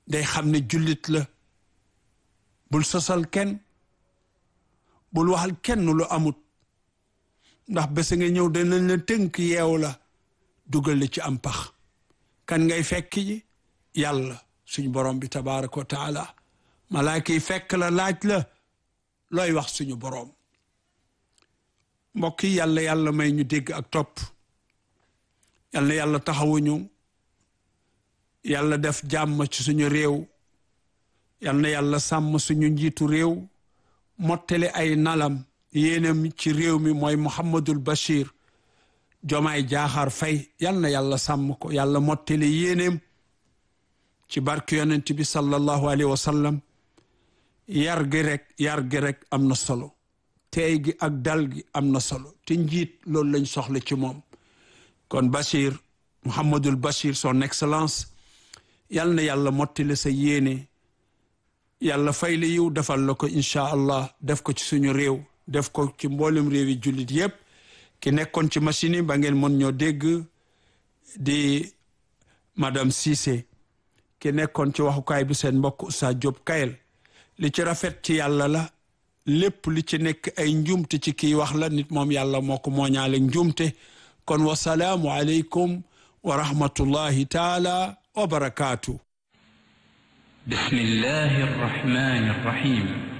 day xam ne jullit la bul sosal kenn bul waxal kenn lu amut ndax bés nga ñëw danañ la tënk yeew la dugal la ci am pax kan ngay fekk ji yàlla suñu borom bi tabaraka wa taala malaaka yi fekk la laaj la looy wax suñu borom mbokk yi yàlla yàlla may ñu dégg ak topp yàlla yàlla taxawuñu yàlla def jàmm ci suñu réew yal na yàlla sàmm suñu njiitu réew mottali ay nalam yéenam ci réew mi mooy Muhammadul Bachir Jomaay Jaaxaar Fay yal na yàlla sàmm ko yàlla mottali yéeneem ci barke yonent bi sallallahu alayhi wa sallam yar gi rek yar gi rek am na solo teey gi ak dal gi am na solo te njiit loolu lañ soxla ci moom kon Bachir Muhammadul Bachir son excellence yal na yàlla mottali sa yéene yàlla fay la yiw defal la ko incha allah def ko ci suñu réew def ko ci mboolem réew yi jullit yépp ki nekkoon ci machine yi ba ngeen mën ñoo dégg di madame Cissé ki nekkoon ci waxukaay bi seen mbokk Oustaz Diop Kayel li ci rafet ci yàlla la lépp li ci nekk ay njuumte ci kii wax la nit moom yàlla moo ko mooñaale njuumte kon wasalaamu aleykum wa rahmatullahi taala wa barakaatu بسم الله الرحمن الرحيم